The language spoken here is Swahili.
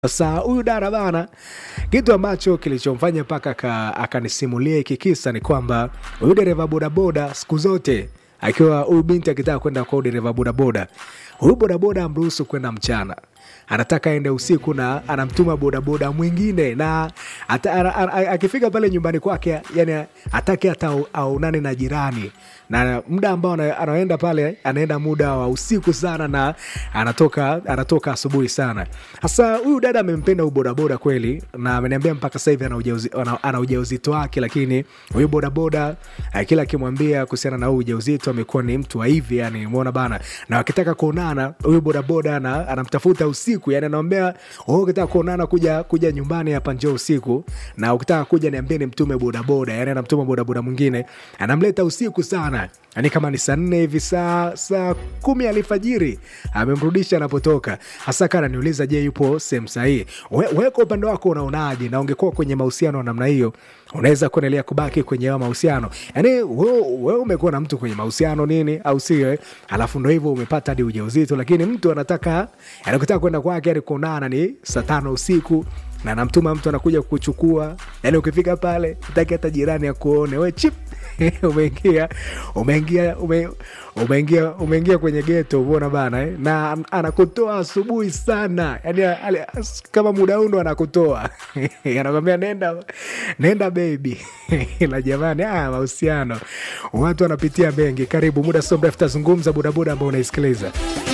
Sasa huyu dada bana, kitu ambacho kilichomfanya mpaka aka- akanisimulia hiki kisa ni kwamba huyu dereva bodaboda siku zote akiwa huyu binti akitaka kwenda kwa huyu dereva bodaboda, huyu bodaboda amruhusu kwenda mchana, anataka aende usiku na anamtuma bodaboda mwingine, na ata, ana- ana- akifika pale nyumbani kwake, yani atake hata au- aonane na jirani na muda ambao ana- anaenda pale anaenda muda wa usiku sana na anatoka anatoka asubuhi sana hasa huyu dada amempenda huyu bodaboda kweli na ameniambia mpaka sasa hivi ana ujauzi- ana- ana ujauzito wake lakini huyu bodaboda eh, kila akimwambia kuhusiana na huu ujauzito amekuwa ni mtu wa hivi yani umeona bana na wakitaka kuonana huyu bodaboda ana- anamtafuta usiku yani anamwambia "Oh, ukitaka kuonana kuja kuja nyumbani hapa njoo usiku na ukitaka kuja niambie ni mtume bodaboda yani anamtuma bodaboda mwingine anamleta usiku sana yani kama ni saa nne hivi saa saa kumi alfajiri amemrudisha anapotoka hasa kana niuliza je yupo sehemu sahihi we, we kwa upande wako unaonaje na ungekuwa kwenye mahusiano ya namna hiyo unaweza kuendelea kubaki kwenye hayo mahusiano yani we, we umekuwa na mtu kwenye mahusiano nini au sio eh? alafu ndo hivyo umepata hadi ujauzito lakini mtu anataka anakutaka kwenda kwake yani kuonana ni saa tano usiku na namtuma mtu anakuja kukuchukua yani ukifika pale utaki hata jirani akuone we chip umeingia umeingia ume, umeingia umeingia kwenye geto umeona bana eh? na an- anakutoa asubuhi sana yani ale- kama muda undo anakutoa anakwambia nenda nenda bebi la jamani ah, mahusiano watu wanapitia mengi karibu muda sio mrefu tazungumza bodaboda ambao unaisikiliza